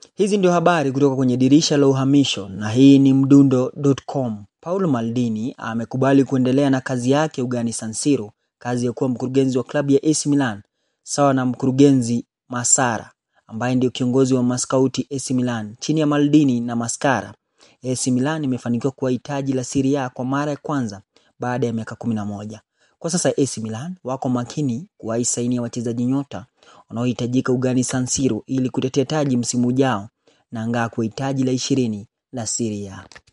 Hizi ndio habari kutoka kwenye dirisha la uhamisho na hii ni mdundo.com. Paulo Maldini amekubali kuendelea na kazi yake ugani San Siro, kazi ya kuwa mkurugenzi wa klabu ya AC Milan sawa na mkurugenzi Masara ambaye ndio kiongozi wa maskauti AC Milan. Chini ya Maldini na Mascara, AC Milan imefanikiwa kuwa hitaji la Serie A kwa mara ya kwanza baada ya miaka kumi na moja. Kwa sasa AC Milan wako makini kuwahi saini ya wachezaji nyota wanaohitajika ugani San Siro ili kutetea taji msimu ujao na angaa kwa hitaji la ishirini la Serie A.